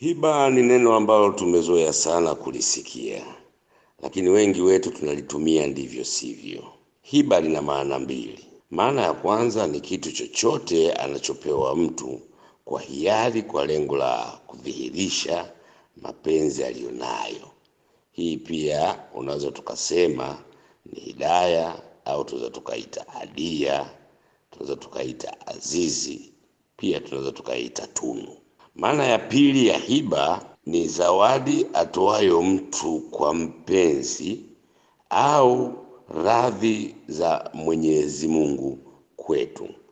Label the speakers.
Speaker 1: Hiba ni neno ambalo tumezoea sana kulisikia, lakini wengi wetu tunalitumia ndivyo sivyo. Hiba lina maana mbili. Maana ya kwanza ni kitu chochote anachopewa mtu kwa hiari, kwa lengo la kudhihirisha mapenzi aliyonayo. Hii pia unaweza tukasema ni hidaya, au tunaweza tukaita hadia, tunaweza tukaita azizi, pia tunaweza tukaita tunu. Maana ya pili ya hiba ni zawadi atoayo mtu kwa mpenzi au radhi za Mwenyezi Mungu kwetu.